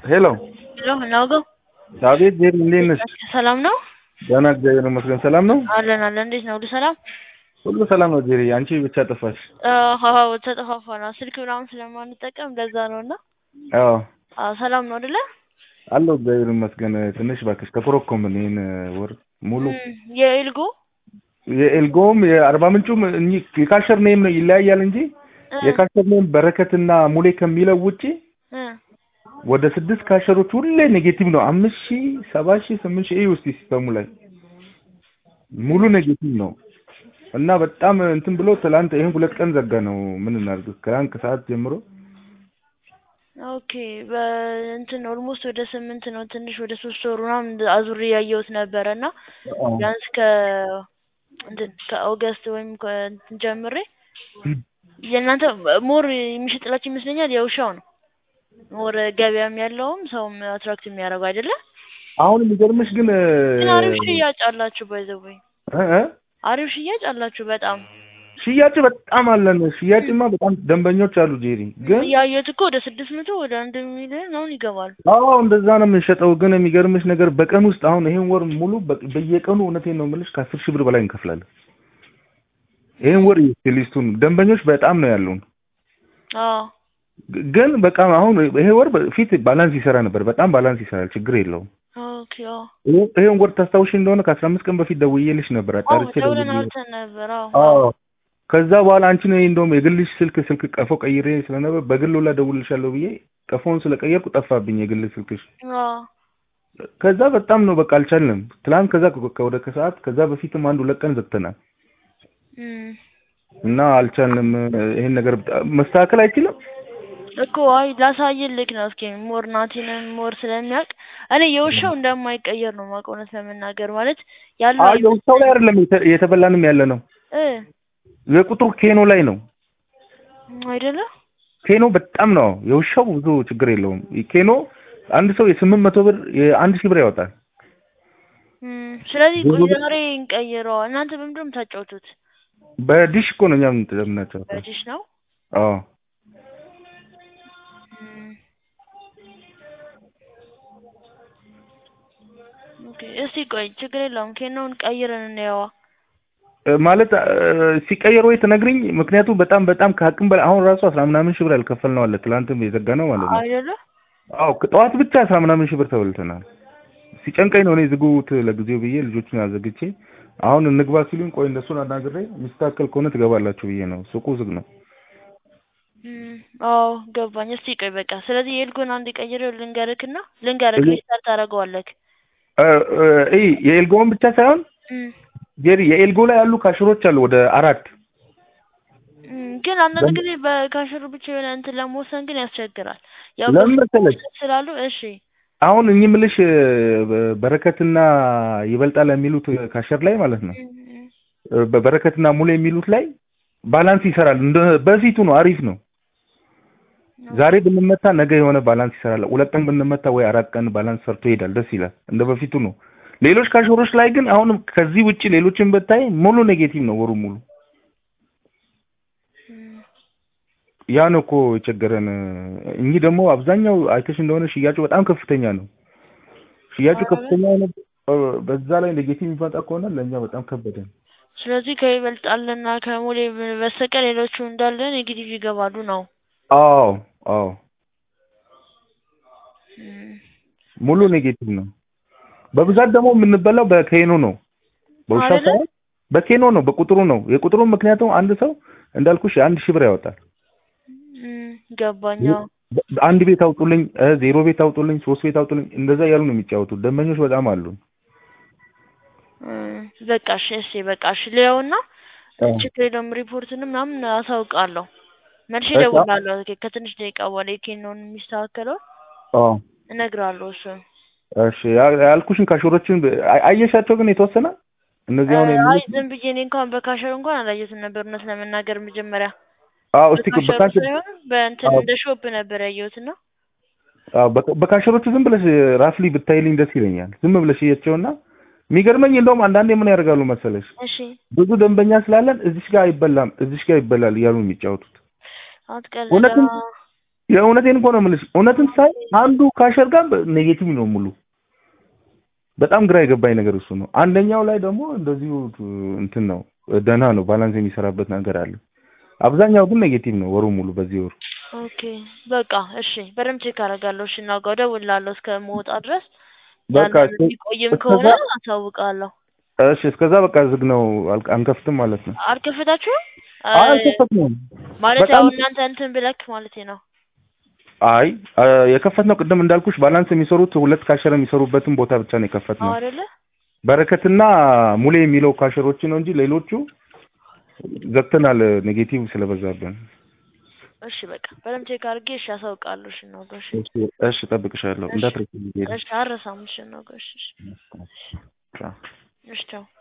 ሄሎ ሄሎ ናውጋው አቤት ዜድ እንዴት ነሽ? ሰላም ነው ደህና እግዚአብሔር ይመስገን። ሰላም ነው? አለን አለን። እንዴት ነው? ሁሉ ሰላም? ሁሉ ሰላም ነው ዜድ። አንቺ ብቻ ጠፋሽ። አዎ ተጠፋፋና ስልክ ምናምን ስለማንጠቀም ለዛ ነው እና አዎ አዎ ሰላም ነው አይደለ? አለሁ እግዚአብሔር ይመስገን። ትንሽ እባክሽ ተኮረኮምን ይሄን ወር ሙሉ የኤልጎ የኤልጎም የአርባ ምንጩም እኚህ የካሸር ኔም ነው ይለያያል እንጂ የካሸር ኔም በረከትና ሙሌ ከሚለው ውጪ ወደ ስድስት ካሸሮች ሁሌ ኔጌቲቭ ነው። አምስት ሺህ ሰባት ሺህ ስምንት ሺህ ውስጥ ሲስተሙ ላይ ሙሉ ኔጌቲቭ ነው እና በጣም እንትን ብሎ ትላንት ይሄን ሁለት ቀን ዘጋ ነው። ምን እናድርግ? ከትላንት ከሰዓት ጀምሮ ኦኬ በእንትን ኦልሞስት ወደ ስምንት ነው ትንሽ ወደ ሶስት ወር ምናምን አዙሬ ያየሁት ነበረ እና ቢያንስ ከ እንትን ከኦገስት ወይም ከእንትን ጀምሬ የእናንተ ሞር የሚሸጥላችሁ ይመስለኛል የውሻው ነው ሞር ገበያም ያለውም ሰውም አትራክት የሚያደርገው አይደለ? አሁን የሚገርምሽ ግን ግን አሪፍ ሽያጭ አላችሁ ባይዘወይ እ አሪፍ ሽያጭ አላችሁ በጣም ሽያጭ በጣም አለን። ሽያጭማ በጣም ደንበኞች አሉ ጄሪ። ግን ያየሁት እኮ ወደ ስድስት መቶ ወደ አንድ ሚሊዮን አሁን ይገባሉ። አዎ እንደዛ ነው የምንሸጠው። ግን የሚገርምሽ ነገር በቀን ውስጥ አሁን ይሄን ወር ሙሉ በየቀኑ እውነቴን ነው የምልሽ ከአስር ሺህ ብር በላይ እንከፍላለን። ይሄን ወር ሊስቱን ደንበኞች በጣም ነው ያሉን። አዎ ግን በቃ አሁን ይሄ ወር ፊት ባላንስ ይሰራ ነበር። በጣም ባላንስ ይሰራል። ችግር የለውም። ኦኬ አዎ ይሄን ወር ታስታውሽ እንደሆነ ከአስራ አምስት ቀን በፊት ደውዬልሽ ነበር። አጣርቼ ደውለን አውርተን ነበር። አዎ አዎ ከዛ በኋላ አንቺ ነው እንደውም የግልሽ ስልክ ስልክ ቀፎ ቀይሬ ስለነበር በግል ሁላ ደውልልሻለሁ ብዬ ቀፎውን ስለቀየርኩ ጠፋብኝ የግል ስልክሽ። አዎ ከዛ በጣም ነው በቃ አልቻልንም። ትላንት ከዛ ወደ ከሰዓት ከዛ በፊትም አንድ ሁለት ቀን ዘግተናል እና አልቻልንም። ይሄን ነገር መስተካከል አይችልም እኮ አይ ላሳይልክ ነው። እስኪ ሞር ናቲንም ሞር ስለሚያውቅ እኔ የውሻው እንደማይቀየር ነው የማውቀው እውነት ለመናገር ማለት ያለው አይ የውሻው ላይ አይደለም የተበላንም ያለ ነው እ የቁጥሩ ኬኖ ላይ ነው አይደለ? ኬኖ በጣም ነው የውሻው ብዙ ችግር የለውም። ኬኖ አንድ ሰው የስምንት መቶ ብር የአንድ ሺህ ብር ያወጣል። ስለዚህ ቆይ ዛሬ እንቀይረዋ። እናንተ በምንድን ነው የምታጫውቱት? በዲሽ እኮ ነው እኛ የምናጫወተው። በዲሽ ነው? አዎ ኦኬ እስቲ ቆይ ችግር የለውም። ኬኖውን ቀይረን እንየዋ። ማለት ሲቀየር ወይ ትነግሪኝ። ምክንያቱም በጣም በጣም ከአቅም በላይ አሁን ራሱ አስራ ምናምን ሺህ ብር ያልከፈልነው አለ። ትላንትም የዘጋ ነው ማለት ነው። አይደለ? አዎ ጠዋት ብቻ አስራ ምናምን ሺህ ብር ተበልተናል። ሲጨንቀኝ ነው እኔ ዝጉት ለጊዜው ብዬ ልጆቹን አዘግቼ አሁን እንግባ ሲሉኝ ቆይ እነሱን አናግሬ የሚስተካከል ከሆነ ትገባላችሁ ብዬ ነው። ሱቁ ዝግ ነው። አዎ ገባኝ። እስቲ ቆይ በቃ ስለዚህ የኤልጎን አንድ ቀይሬው ልንገርክና ልንገርክ ሪስታርት ታደርገዋለህ። እ የኤልጎን ብቻ ሳይሆን ጄሪ የኤልጎ ላይ ያሉ ካሽሮች አሉ ወደ አራት ግን አንዳንድ ጊዜ በካሽሩ ብቻ የሆነ እንትን ለመወሰን ግን ያስቸግራል። ያው ለምን መሰለሽ ስላሉ እሺ አሁን እኚህ ምልሽ በረከትና ይበልጣል የሚሉት ካሸር ላይ ማለት ነው። በበረከትና ሙሉ የሚሉት ላይ ባላንስ ይሰራል። እንደ በፊቱ ነው፣ አሪፍ ነው። ዛሬ ብንመታ ነገ የሆነ ባላንስ ይሰራል። ሁለት ቀን ብንመታ ወይ አራት ቀን ባላንስ ሰርቶ ይሄዳል። ደስ ይላል። እንደ በፊቱ ነው። ሌሎች ካሸሮች ላይ ግን አሁንም ከዚህ ውጪ ሌሎችን ብታይ ሙሉ ኔጌቲቭ ነው ወሩ ሙሉ። ያ ነው እኮ የቸገረን። እኚህ ደግሞ አብዛኛው አይተሽ እንደሆነ ሽያጩ በጣም ከፍተኛ ነው። ሽያጩ ከፍተኛ ነው። በዛ ላይ ኔጌቲቭ የሚመጣ ከሆነ ለእኛ በጣም ከበደን። ስለዚህ ከይበልጣልና ከሙሌ በስተቀር ሌሎቹ እንዳለ ኔጌቲቭ ይገባሉ ነው። አዎ አዎ ሙሉ ኔጌቲቭ ነው። በብዛት ደግሞ የምንበላው በኬኖ ነው። በውሻ ሳይሆን በኬኖ ነው፣ በቁጥሩ ነው። የቁጥሩ ምክንያቱም አንድ ሰው እንዳልኩሽ አንድ ሺህ ብር ያወጣል። ገባኝ። አንድ ቤት አውጡልኝ፣ ዜሮ ቤት አውጡልኝ፣ ሶስት ቤት አውጡልኝ፣ እንደዛ እያሉ ነው የሚጫወቱት። ደንበኞች በጣም አሉ። በቃ እሺ፣ እሺ፣ በቃ እሺ። ሌላውና ችግር የለውም። ሪፖርትንም ምናምን አሳውቃለሁ። መልሼ እደውላለሁ ከትንሽ ደቂቃ በኋላ የኬኖን የሚስተካከለው እነግርሃለሁ። እሱ እሺ ያልኩሽን ካሾሮችን አየሻቸው ግን የተወሰነ እነዚህ አሁን አይ ዝም ብዬ እኔ እንኳን በካሸር እንኳን አላየሁትም ነበር እውነት ለመናገር መጀመሪያ አዎ እስቲ በካሸር ሳይሆን በእንትን እንደ ሾፕ ነበር ያየሁት እና አዎ በካሸሮቹ ዝም ብለሽ ራፍሊ ብታይልኝ ደስ ይለኛል። ዝም ብለሽ እያቸውና የሚገርመኝ እንደውም አንዳንዴ ምን ያደርጋሉ መሰለሽ እሺ ብዙ ደንበኛ ስላለን እዚሽ ጋር አይበላም እዚሽ ጋር ይበላል እያሉ የሚጫወቱት አትቀልድ። እውነትም የእውነቴን እኮ ነው የምልሽ። እውነትም ሳይ አንዱ ካሸር ጋር ኔጌቲቭ ነው ሙሉ። በጣም ግራ የገባኝ ነገር እሱ ነው። አንደኛው ላይ ደግሞ እንደዚሁ እንትን ነው ደህና ነው ባላንስ የሚሰራበት ነገር አለ። አብዛኛው ግን ኔጌቲቭ ነው ወሩ ሙሉ በዚህ ወሩ። ኦኬ በቃ እሺ፣ በደምብ ቼክ አደርጋለሁ። እሺ እናውቀው እደውልልሃለሁ እስከምወጣ ድረስ በቃ ያንን የሚቆይም ከሆነ አሳውቃለሁ። እሺ፣ እስከዛ በቃ ዝግ ነው አል- አንከፍትም ማለት ነው። አልከፈታችሁም? አይ አልከፈትንም። ማለት ያው በጣም እናንተ እንትን ብለክ ማለት ነው። አይ የከፈትነው ቅድም እንዳልኩሽ ባላንስ የሚሰሩት ሁለት ካሸር የሚሰሩበትን ቦታ ብቻ ነው የከፈትነው። አዎ አይደለ? በረከትና ሙሌ የሚለው ካሸሮች ነው እንጂ ሌሎቹ ዘግተናል፣ ኔጌቲቭ ስለበዛብን። እሺ በቃ በደምብ ቼክ አድርጌ እሺ አሳውቃለሁ። እሺ እናውቀው። እሺ እሺ እሺ፣ እጠብቅሻለሁ እሺ እንዳትረሺ። እሺ አልረሳም። እሺ እናውቀው። እሺ ቻው። እሺ ቻው።